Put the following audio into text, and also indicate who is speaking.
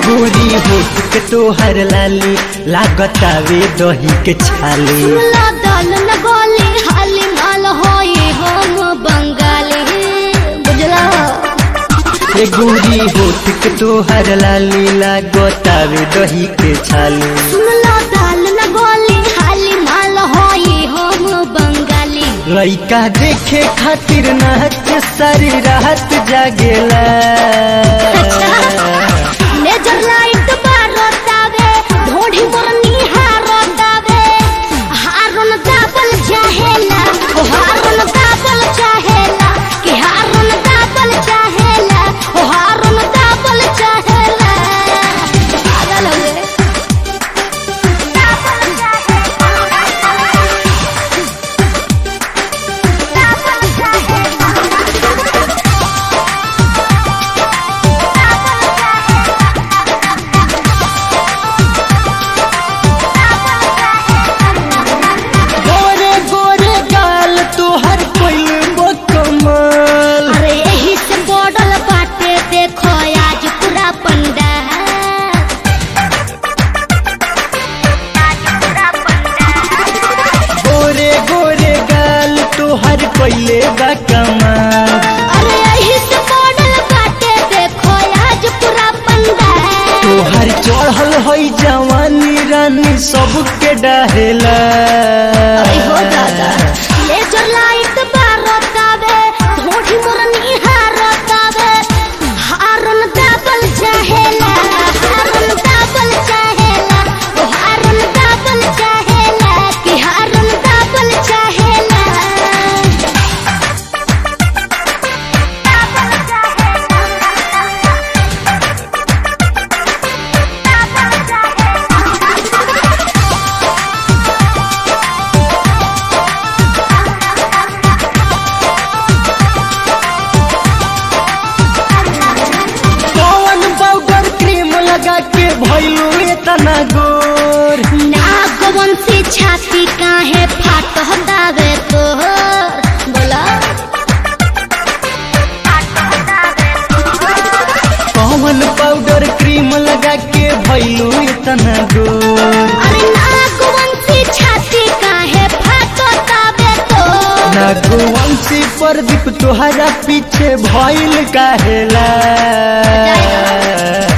Speaker 1: गोरी होठ के तोहर लाली लागतावे दही के छाली
Speaker 2: सुनला दल न गोली हाली माल होई हम बंगाली बुझला
Speaker 1: ए गोरी होठ के तोहर लाली लागतावे दही के छाली
Speaker 2: सुनला दल न गोली हाली माल होई हम बंगाली
Speaker 1: लइका देखे खातिर नाच सारी रात जागेला
Speaker 2: लेजर लाइट बारतावे ढोढ़ी मोर निहारतावे हारन दाबल चाहेला ओ हारन दाबल चाहेला कि हारन दाबल चाहेला ओ हारन दाबल चाहेला पागल हुए दाबल
Speaker 1: गोरे गोरे गाल तोहर कोइल कमाल
Speaker 2: अरे यही से बॉडल बाटे देखो आज पूरा पंडाल
Speaker 1: गोरे गोरे गाल तोहर कोइले बा कमाल
Speaker 2: अरे यही से मॉडल बाटे देखो आज पूरा पंडाल
Speaker 1: तोहर चढ़ल है जवानी रानी सबके डहेला
Speaker 2: अरे हो दादा लेजर लाइट बारतावे ढोढ़ी मोर निहारतावे हारन दाबल चाहेला हारन दाबल चाहेला ओ हारन दाबल चाहेला कि हारन दाबल चाहेला
Speaker 1: कौन पाउडर क्रीम लगा के भइलू इतना गोर
Speaker 2: नागवंशी छाती काहे फाट हटावे तो बोला
Speaker 1: कौन पाउडर क्रीम लगा के भइलू इतना गोर
Speaker 2: अरे नागवंशी छाती काहे फाट हटावे तो
Speaker 1: नागवंशी प्रदीप तोहरा पीछे भइल काहेला